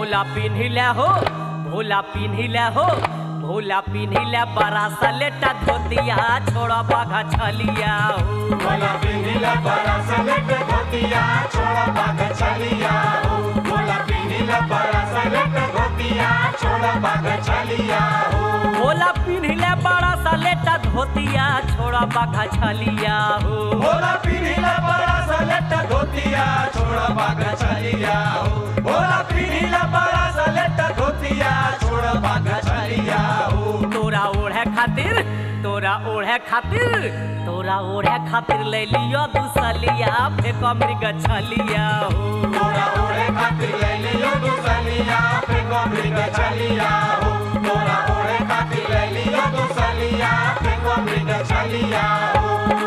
भोला पिन्हिले हो भोला पिन्हिले हो भोला पिन्हिले बड़ा सा लेटा धोतिया छोड़ बाघा छलिया हो भोला पिन्हिला बड़ा सलेट धोतिया छोड़ा बाग चलिया हो भोला पिन्हिला बड़ा सलेट धोतिया छोड़ा बाग चलिया हो भोला पिन्हिले बड़ा सा लेटा धोतिया छोड़ बाघा छलिया हो भोला पिन्हिला बड़ा सलेट धोतिया छोड़ा बाग चलिया हो भोला पिन्हिला बड़ा सलेट धोतिया छोड़ा बाग चलिया हो तोरा ओढ़े खातिर तोरा ओढ़े खातिर तोरा ओढ़े खातिर ले लियो दूसलिया फेंक मृग छलिया हो तोरा ओढ़े खातिर ले लियो दुसलिया फेंको मृग चलिया हो तोरा ओढ़े खातिर ले लियो दुसलिया फेंको मृग चलिया हो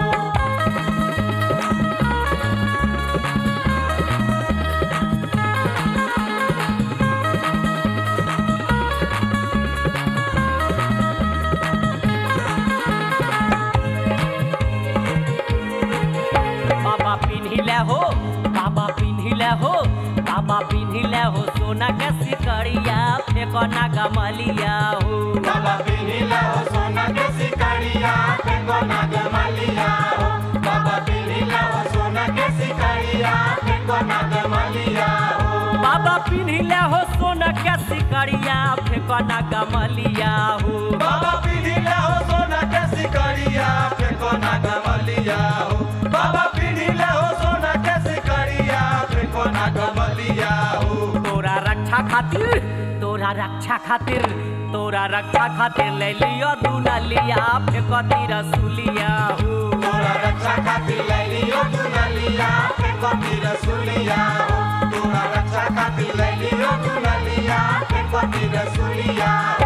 बाबा पिन्हिले हो बाबा पिन्हिले हो बाबा पिन्हिले हो सोना के सिकड़िया फेंको ना गमलिया हो बाबा पिन्हिला हो सोना के सिकड़िया फेंको नागमलिया हो बाबा पिन्हिला हो सोना के सिकड़िया फेंको नागमलिया हो बाबा पिन्हिले हो सोना के सिकड़िया फेंको ना गमलिया हो बाबा पिन्हिला हो सोना के सिकड़िया फेंको नागमलिया हो बाबा पिन्हिला हो सोना के सिकड़िया फेंको नागमलिया हो तोरा रक्षा खातिर तोरा रक्षा खातिर तोरा रक्षा खातिर ले लियो दुनलिया फेंको तीर सुलिया हो तोरा रक्षा खातिर ले लियो दुनलिया फेंको तीर सुलिया हो तोरा रक्षा खातिर ले लियो दुनलिया फेंको तीर सुलिया हो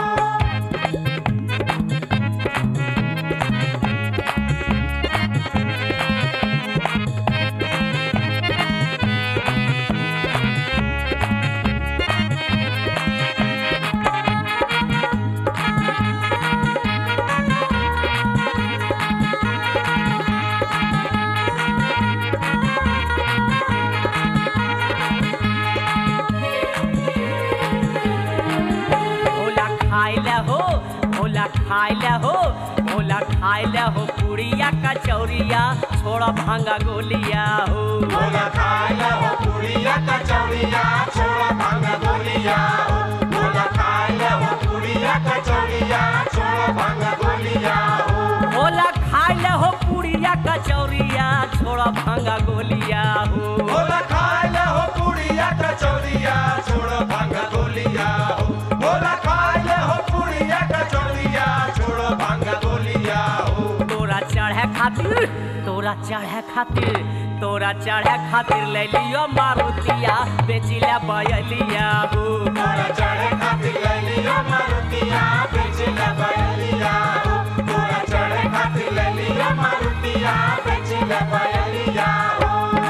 भोला खाइले हो भोला खाइले हो भोला खाइले हो पुड़िया कचौरिया छोड़ भांगा गोलिया हो भोला खाया हो पुड़िया कचौड़िया छोड़ा भांग गोलिया हो भोला खाया हो पुड़िया कचौड़िया छोड़ा भांग गोलिया हो भोला खाइले हो पुड़िया कचौरिया छोड़ भांगा गोलिया हो भोला खाया हो पुड़िया कचौड़िया छोड़ा भांग गोलिया हो भोला खाया हो पुड़िया कचौड़िया छोड़ा भांग गोलिया हो तोरा चढ़े खातिर तोरा चढ़े खातिर तोरा चढ़े खातिर ले लियो मारुतिया बेचिला बयलिया हो तोरा चढ़े खातिर ले लियो मारुतिया बेचिला बयलिया हो तोरा चढ़े खातिर ले लियो मारुतिया बेचिला बयलिया हो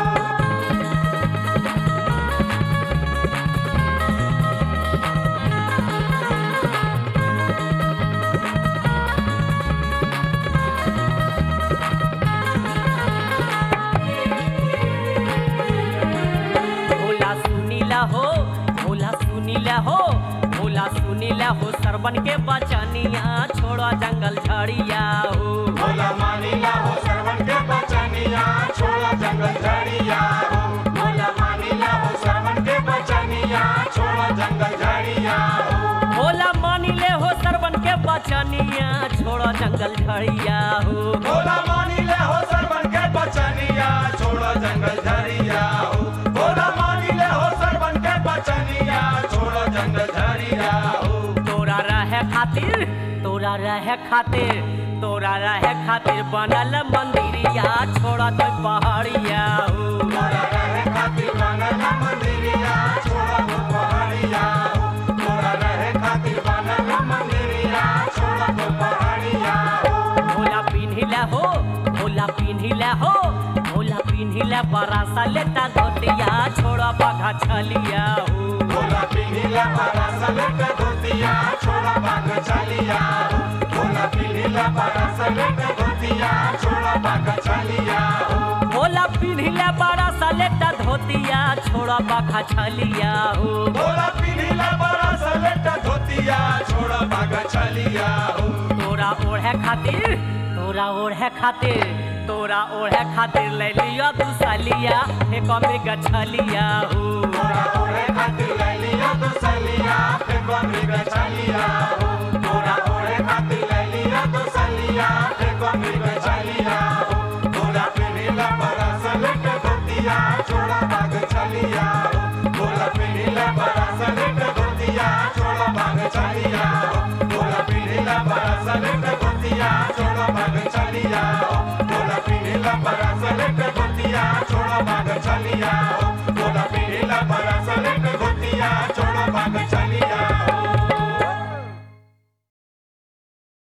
भोला सुनीला हो भोला सुनीला हो भोला सुनीला हो सरवन के बचनिया छोड़ो जंगल झड़िया हो भोला मानिला हो श्रवण के बचनिया छोड़ा जंगल झड़िया हो भोला मानिला हो श्रवण के बचनिया छोड़ा जंगल झड़िया हो भोला मानिले हो सरवन के बचनिया छोड़ो जंगल झड़िया हो भोला मानिले हो श्रवण के बचनिया छोड़ा जंगल झड़िया हो भोला मानिले हो श्रवण के बचनिया छोड़ा जंगल झड़िया हो तोरा रहे खातिर तोरा रहे खातिर तोरा रहे खातिर बनल मंदिरिया छोड़ा तो पहाड़िया हो तोरा रहे खातिर बनल मंदिरिया छोड़ा तो पहाड़िया हो तोरा रहे खातिर बनल मंदिरिया छोड़ा तो पहाड़िया हो भोला पिन्हिले हो भोला पिन्हिले हो भोला पिन्हिले बड़ा सा लेता धोतिया छोड़ा बघा छलिया हो भोला पिन्हिला बड़ा सलेट धोतिया छोड़ा बाग चलिया हो भोला पिन्हिला बड़ा सलेट धोतिया छोड़ा बाग चलिया हो भोला पिन्हिले बड़ा सा लेता धोतिया छोड़ा बाखा छलिया हो बोला पिनीला बड़ा सलेट धोतिया छोड़ा भागा चलिया हो तोरा ओढ़े खातिर तोरा ओढ़े खातिर तोरा ओढ़े खातिर ले लिया तू सलिया हे कमे गछलिया हो तोरा ओढ़े खातिर ले लिया तो सलिया फेंको मृग चलिया हो तोरा ओढ़े खातिर ले लिया तो सलिया फेंको मृग चलिया हो बोला पिनीला बड़ा सलेट धोतिया छोड़ा भाग चलिया हो बोला पिनीला बड़ा सलेट धोतिया छोड़ा भाग चलिया